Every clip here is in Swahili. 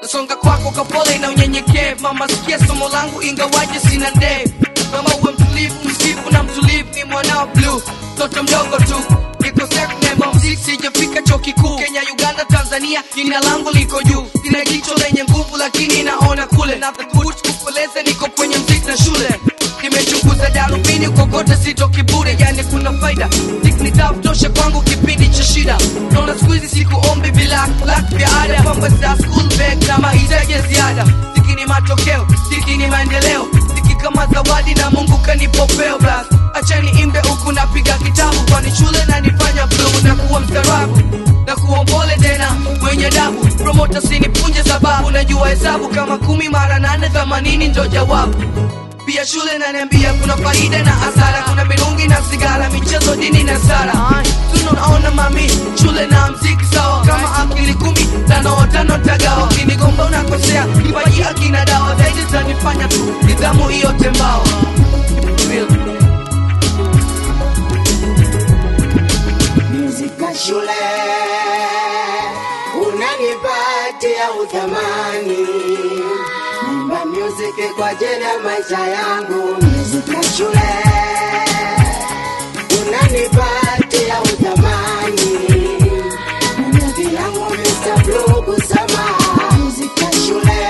nasonga kwako kapole na unyenyekevu mama sikia somo langu ingawaje sina ndevu mama uwe mtulivu msifu na mtulivu ni mwanao blue mtoto mdogo tu niko seknema mziki sijafika chuo kikuu kenya uganda tanzania jina langu liko juu sina jicho lenye nguvu lakini naona kule nathubutu kukueleza niko kwenye mziki na shule nimechunguza darubini kokote sitoki bure yani kuna faida Mziki ni dawa tosha kwangu kipindi cha shida naona siku hizi sikuombi bila lak vya ada mambo za school bag na mahitaji ya ziada Mziki ni matokeo Mziki ni maendeleo Mziki kama zawadi na mungu kanipopeo bas achani imbe huku napiga kitabu kwani shule nanifanya bluu na kuwa mstarabu na kuwa mpole tena mwenye dabu promota sinipunje sababu najua hesabu kama kumi mara nane themanini ndo jawabu pia shule naniambia kuna faida na hasara kuna mirungi na sigara michezo dini na sara tunaona mami shule na mziki sawa kama akili kumi tano tano tagawa kinigomba unakosea kipaji akina dawa zaidi zanifanya tu nidhamu hiyo tembao Real. Muzika shule unanipatia uthamani, nimba music kwa ajili ya maisha yangu. Muzika shule unanipatia uthamani, muziki yangu Mr. Blue kusema. Muzika shule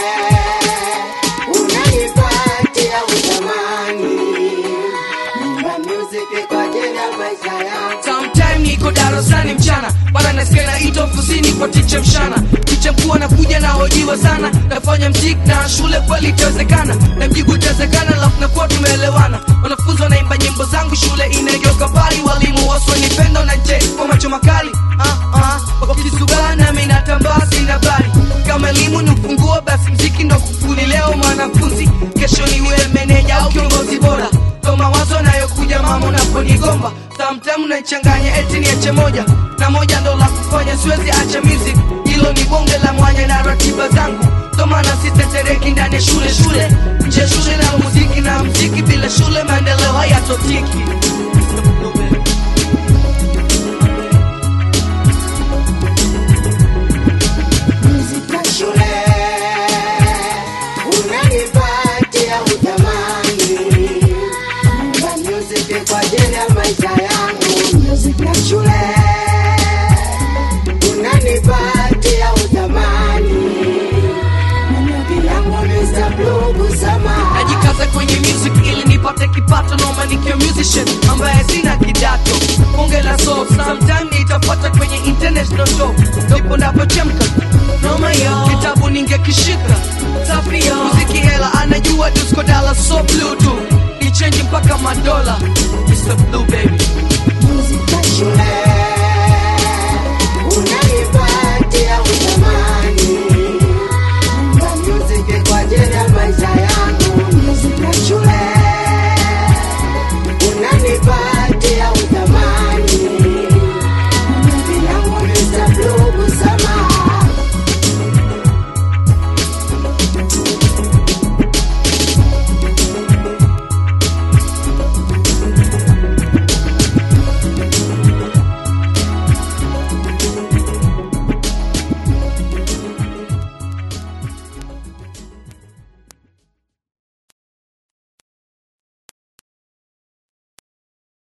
unanipatia uthamani, nimba music kwa ajili ya maisha yangu. sometime niko darasani mchana mara nasikia naitwa ofisini kwa ticha mshana ticha mkuu anakuja na hojiwa sana nafanya mziki na shule kweli itawezekana na mjibu itawezekana lafu nakuwa tumeelewana wanafunzi wanaimba nyimbo zangu shule inageuka pali walimu waswanipendo na je kwa macho makali ah, ah, wakisugana mi natambaa sina bali kama elimu ni ufunguo basi mziki ndo kufuli leo mwanafunzi kesho niwe meneja au kiongozi bora ndo mawazo nayokuja mama unaponigomba samtemu naichanganya eti niache moja na moja ndo la kufanya siwezi acha music hilo ni bonge la mwanya na ratiba zangu ndo maana sitetereki ndani ya shule shule nje ya shule na muziki na mziki bila shule maendeleo hayatotiki Muzika shule unanipatia uthamani, nimba music kwa ajili ya maisha yangu. Muzika shule unanipatia uthamani, muziki yangu Mr. Blue kusema. najikaza kwenye music ili nipate kipato noma nikiwa musician ambaye sina kidato bonge la soul sometime nitapata kwenye international show ndipo napochemka noma yo kitabu ningekishika safi yo muziki hela anajua disco dala so blue tu ichenji mpaka madola Mr. Blue baby Muzika shule